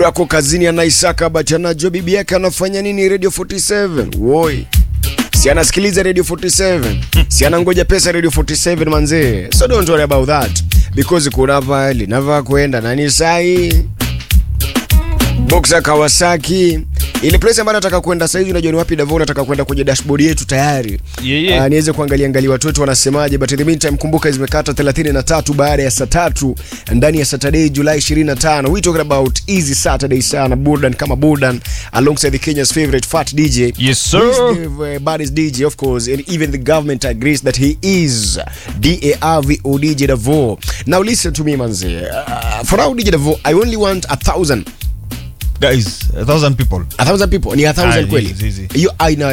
Ako kazini anaisaka but anajua bibi yake anafanya nini Radio 47. Woi. Si anasikiliza Radio 47. Si anangoja pesa Radio 47 manzee. So don't worry about that because kuna pale nava kwenda nani sai. Boxer Kawasaki. Ile place ambayo nataka kwenda sasa hivi unajua ni wapi Davao nataka kwenda kwenye dashboard yetu tayari. Yeah, yeah. Ah, niweze kuangalia angalia watu wetu wanasemaje but in the meantime kumbuka zimekata 33 baada ya saa tatu ndani ya Saturday July 25 we talking about easy Saturday sana burdan kama burdan alongside the Kenya's favorite fat DJ Yes, sir. He's the uh, baddest DJ of course and even the government agrees that he is D-A-R-V-O DJ Davo now listen to me manze uh, for now DJ Davo I only want a thousand Guys, a thousand people. a thousand people ni a thousand Ah, kweli easy, easy. hiyo aina